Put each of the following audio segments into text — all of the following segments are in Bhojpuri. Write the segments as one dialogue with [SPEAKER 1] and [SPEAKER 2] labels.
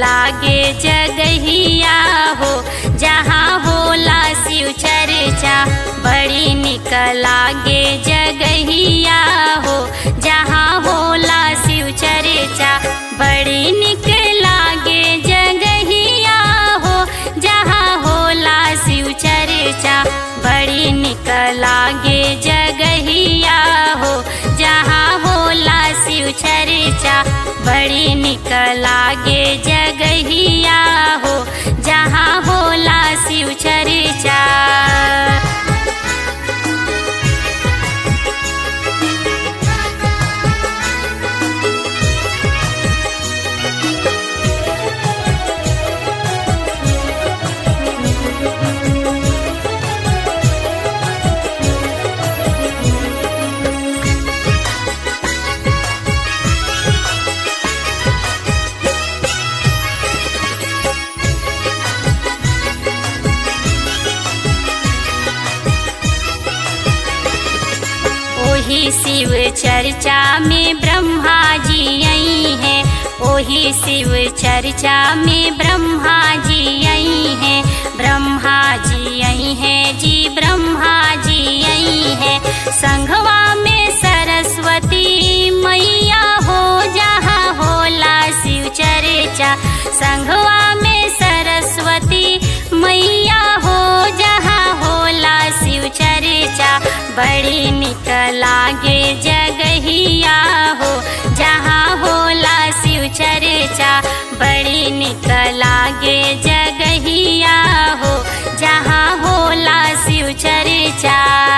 [SPEAKER 1] लागे जगहिया हो जहाँ होला शिव चर्चा बड़ी निक लागे जगहिया हो जहाँ होला शिव चर्चा बड़ी निक लागे जगहिया हो जहाँ होला शिव चर्चा बड़ी निक लागे जगहिया हो जहाँ होला शिव चर्चा बड़ी निक लागे जगहिया हो जहाँ होला शिव चर्चा ओही शिव चर्चा में ब्रह्मा जी आई हैं ओही शिव चर्चा में ब्रह्मा जी आई हैं ब्रह्मा जी आई हैं जी ब्रह्मा जी आई हैं संघवा में सरस्वती मैया हो जहाँ होला शिव चर्चा संघवा में सरस्वती मैया हो जहाँ होला शिव चर्चा बड़ी निक लागे जगहिया हो जहाँ होला शिव चर्चा बड़ी निक लागे जगहिया हो जहाँ होला शिव चर्चा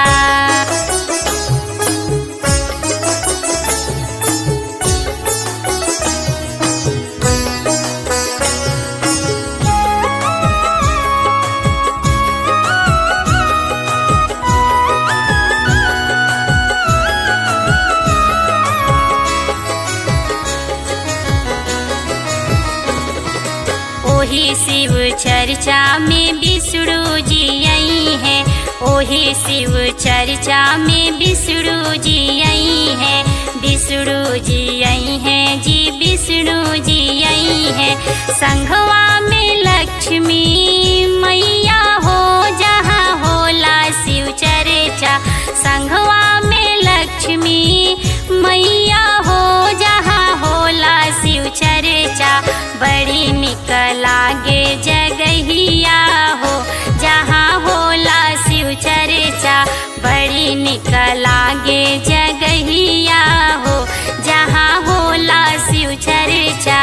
[SPEAKER 1] ओही शिव चर्चा में विष्णु जी आई हैं ओही शिव चर्चा में विष्णु जी आई हैं विष्णु जी आई हैं जी विष्णु जी आई हैं संघवा में लक्ष्मी मैया हो जहाँ होला शिव चर्चा संघवा में लक्ष्मी मैया हो जहाँ होला शिव चर्चा बड़ी निक लागे जगहिया हो जहाँ होला शिव चर्चा बड़ी निक लागे जगहिया हो जहाँ होला शिव चर्चा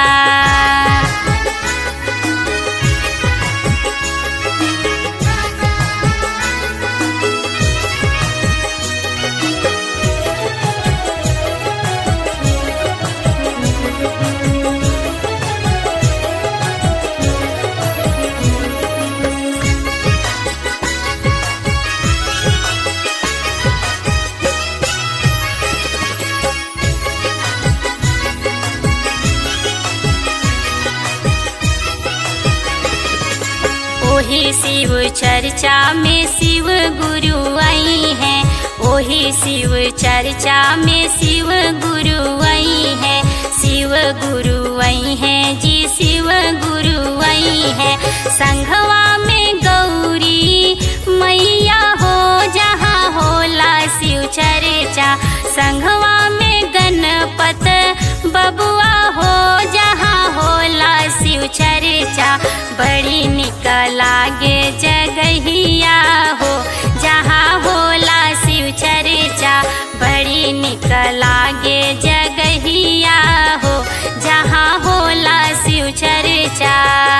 [SPEAKER 1] ओही शिव चर्चा में शिव गुरु आई हैं ओही शिव चर्चा में शिव गुरु आई हैं शिव गुरु आई हैं जी शिव गुरु आई हैं संघवा में गौरी मैया हो जहाँ होला शिव चर्चा संघवा में गणपत बबुआ हो जहाँ होला शिव चर्चा बड़ी निक लागे जगहिया हो जहाँ होला शिव चर्चा बड़ी निक लागे जगहिया हो जहाँ होला शिव चर्चा